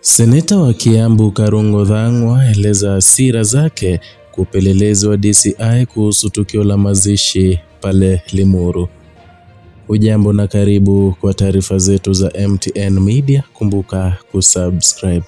Seneta wa Kiambu Karungo Thang'wa aeleza hasira zake kwa upelelezi wa DCI kuhusu tukio la mazishi pale Limuru. Hujambo na karibu kwa taarifa zetu za MTN Media, kumbuka kusubscribe.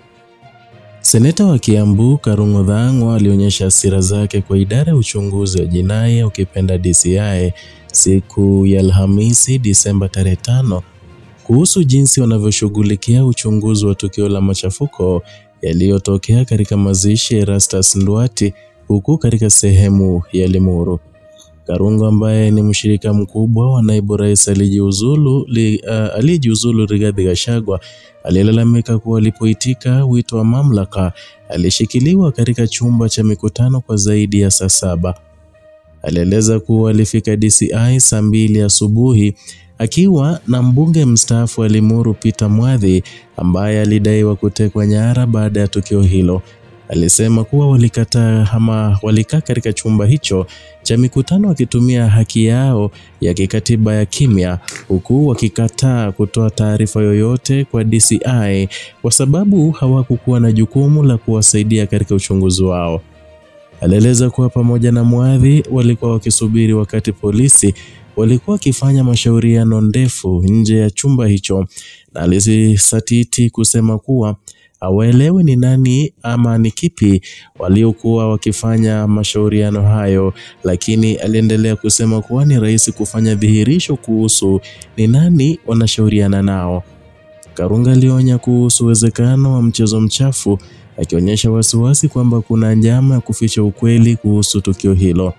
Seneta wa Kiambu Karungo Thang'wa alionyesha hasira zake kwa idara ya uchunguzi wa jinai ukipenda DCI siku ya Alhamisi Disemba tarehe tano kuhusu jinsi wanavyoshughulikia uchunguzi wa tukio la machafuko yaliyotokea katika mazishi ya Erastus Nduati huku katika sehemu ya Limuru. Karungo ambaye ni mshirika mkubwa wa naibu rais aliyejiuzulu li, uh, aliyejiuzulu Rigathi Gachagua alilalamika kuwa alipoitika wito wa mamlaka alishikiliwa katika chumba cha mikutano kwa zaidi ya saa saba. Alieleza kuwa alifika DCI saa mbili asubuhi akiwa na mbunge mstaafu wa Limuru Peter Mwathi ambaye alidaiwa kutekwa nyara baada ya tukio hilo. Alisema kuwa walikataa ama walikaa katika chumba hicho cha mikutano wakitumia haki yao ya kikatiba ya kimya, huku wakikataa kutoa taarifa yoyote kwa DCI kwa sababu hawakukuwa na jukumu la kuwasaidia katika uchunguzi wao. Alieleza kuwa pamoja na Mwathi walikuwa wakisubiri wakati polisi walikuwa wakifanya mashauriano ndefu nje ya chumba hicho, na alisisatiti kusema kuwa hawaelewi ni nani ama ni kipi waliokuwa wakifanya mashauriano hayo, lakini aliendelea kusema kuwa ni rahisi kufanya dhihirisho kuhusu ni nani wanashauriana nao. Karunga alionya kuhusu uwezekano wa mchezo mchafu, akionyesha wasiwasi kwamba kuna njama ya kuficha ukweli kuhusu tukio hilo.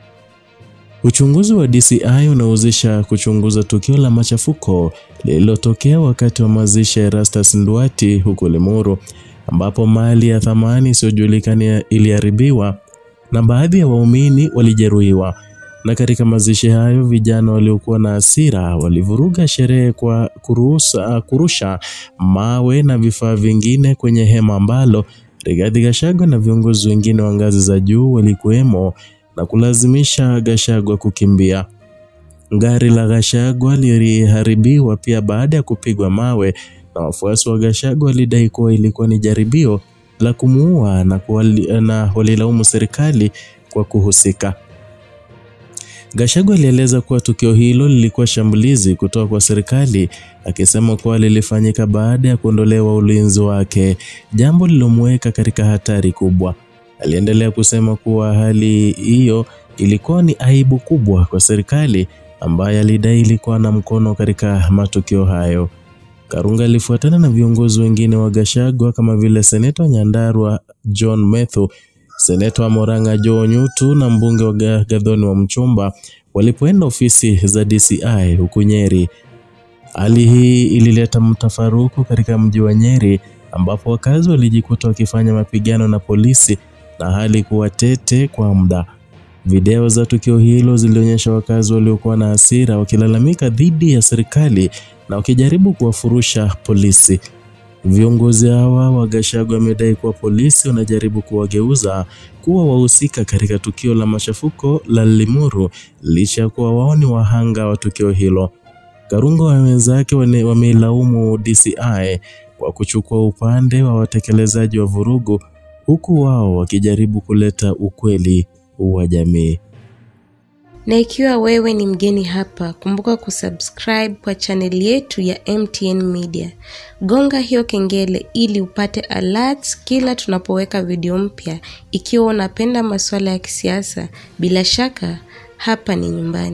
Uchunguzi wa DCI unahusisha kuchunguza tukio la machafuko lililotokea wakati wa mazishi ya Erastus Nduati huko Limuru, ambapo mali ya thamani isiyojulikana iliharibiwa na baadhi ya waumini walijeruhiwa. Na katika mazishi hayo, vijana waliokuwa na hasira walivuruga sherehe kwa kurusa, kurusha mawe na vifaa vingine kwenye hema ambalo Rigathi Gachagua na viongozi wengine wa ngazi za juu walikuwemo na kulazimisha Gachagua kukimbia. Gari la Gachagua liliharibiwa pia baada ya kupigwa mawe, na wafuasi wa Gachagua walidai kuwa ilikuwa ni jaribio la kumuua na, na walilaumu serikali kwa kuhusika. Gachagua alieleza kuwa tukio hilo lilikuwa shambulizi kutoka kwa serikali, akisema kuwa lilifanyika baada ya kuondolewa ulinzi wake, jambo lilomweka katika hatari kubwa. Aliendelea kusema kuwa hali hiyo ilikuwa ni aibu kubwa kwa serikali ambaye alidai ilikuwa na mkono katika matukio hayo. Karunga alifuatana na viongozi wengine wa Gachagua kama vile seneta wa Nyandarua John Methu, seneta wa Murang'a Joe Nyutu na mbunge wa Gathoni wa Mchomba walipoenda ofisi za DCI huku Nyeri. Hali hii ilileta mtafaruku katika mji wa Nyeri ambapo wakazi walijikuta wakifanya mapigano na polisi na hali kuwa tete kwa muda. Video za tukio hilo zilionyesha wakazi waliokuwa na hasira wakilalamika dhidi ya serikali na wakijaribu kuwafurusha polisi. Viongozi hawa wa Gachagua wamedai kuwa polisi wanajaribu kuwageuza kuwa wahusika katika tukio la machafuko la Limuru licha ya kuwa wao ni wahanga wa tukio hilo. Karungo na wenzake wameilaumu DCI kwa kuchukua upande wa watekelezaji wa vurugu huku wao wakijaribu kuleta ukweli wa jamii. Na ikiwa wewe ni mgeni hapa, kumbuka kusubscribe kwa chaneli yetu ya MTN Media. Gonga hiyo kengele ili upate alerts kila tunapoweka video mpya. Ikiwa unapenda masuala ya kisiasa, bila shaka hapa ni nyumbani.